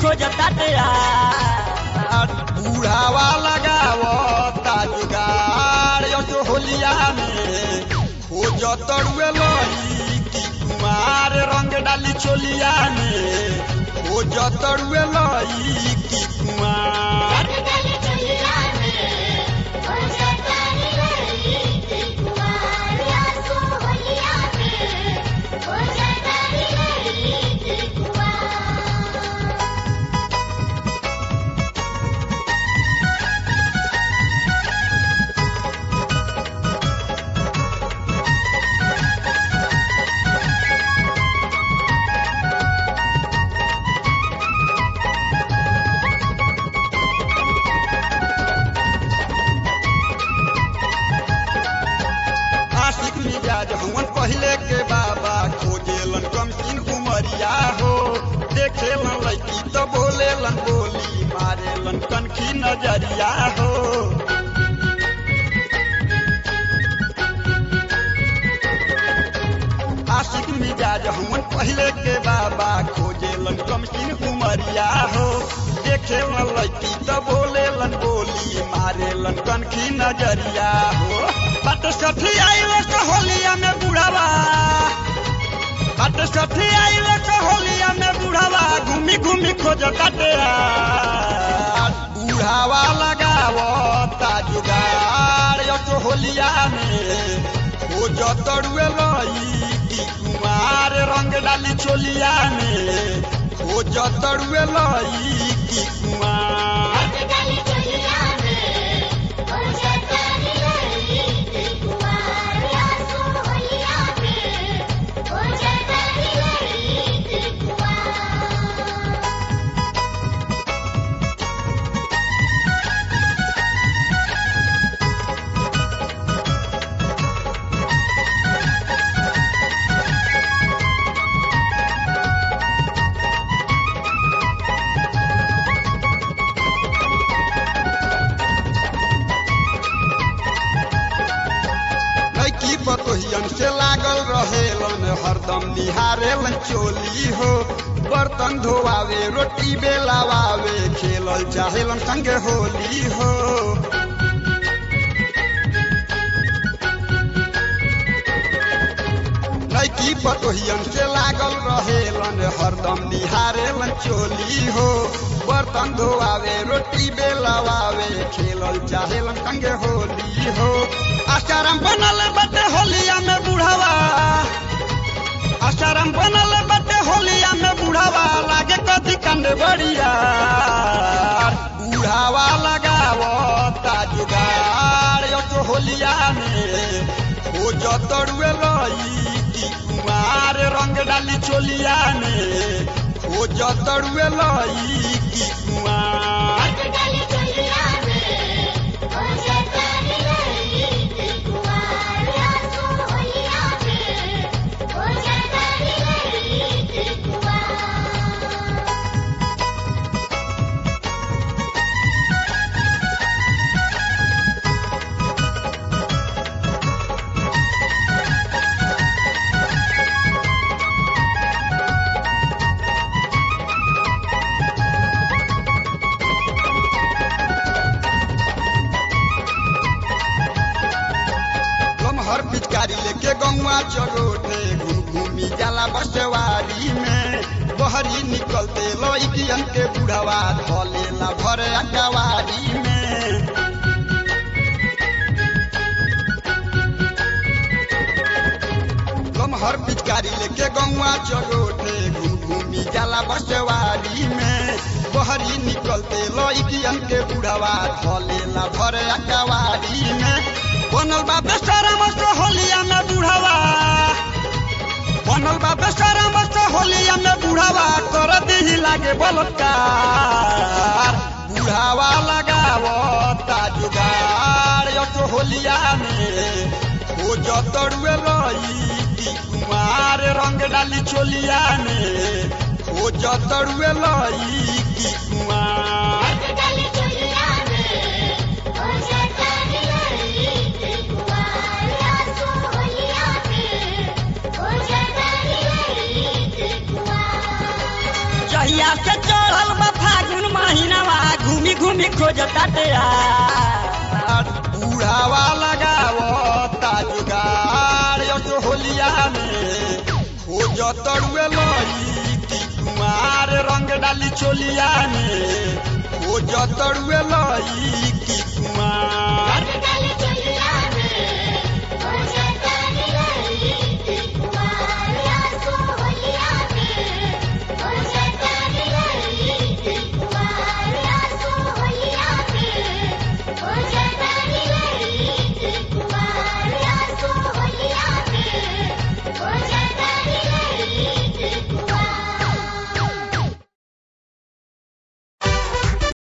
खोजता तेरा बूढ़ावा लगावो ताजुगार यो जो होलिया में खोज तरुए लई की कुमार रंग डाली चोलिया में खोज तरुए लई की कुमार आशिक मिजाज हवन पहले के बाबा खोजेलन कमसिन उमरिया हो देखेलन लड़की तो बोलेलन बोली मारेलन कनखी नजरिया हो आशिक मिजाज हमन पहले के बाबा खोजेलन कमसिन उमरिया हो देखेलन लड़की तो बोलेलन बोली मारेलन कनखी नजरिया हो बट सठी आइल तो होलिया में बुढ़ावा बट सठी आइल तो होलिया में बुढ़ावा घूमी घूमी खोज काटे बुढ़ावा लगावो ताजुगार यो तो होलिया में खोज तरुए लई की कुमार रंग डाली चोलिया में खोज तरुए लई की कुमार लड़की बतोहियन से लागल रहेलन हरदम निहारेलन चोली हो बर्तन धोआवे रोटी बेलावावे खेलल चाहेलन संगे होली हो लड़की बतोहियन से लागल रहेलन हरदम निहारेलन चोली हो बर्तन धोआवे रोटी बेलावावे खेलल चाहेलन संगे होली हो आसाराम बनल बटे होलिया में बुढ़ावा आसाराम बनल बटे होलिया में बुढ़ावा लागे कथी कंडे बढ़िया बुढ़ावा लगावो ताजुगार यो तो होलिया में हो जतरुए लई की कुमार रंग डाली चोलिया में हो जतरुए लई की कुमार लमहर पिचकारी लेके गौवा चरोटे घूम घूमी जाला बसवारी में बहरी निकलते लइकियन के बुढ़वा धलेला भर अकवारी में लमहर पिचकारी लेके गौवा चरोटे घूम घूमी जाला बसवारी में बहरी निकलते लइकियन के बुढ़वा धलेला भर अकवारी में बनल बा बेचारा मस्त होलिया में बुढ़ावा बनल बा बेचारा मस्त होलिया में बुढ़ावा कर दही लागे बलत्कार बुढ़ावा लगावो ताजुगार यो तो होलिया में हो जतरुए लई की कुमार रंग डाली चोलिया में हो जतरुए लई की कुमार जहिया से चढ़ल बा बहिनवा घूमी घूमी खोजता यार बूढ़ावा लगावता जुगाड़ यो होलिया में हो जतरुए लई की कुमार रंग डाली चोलिया में हो जतरुए लई की कुमार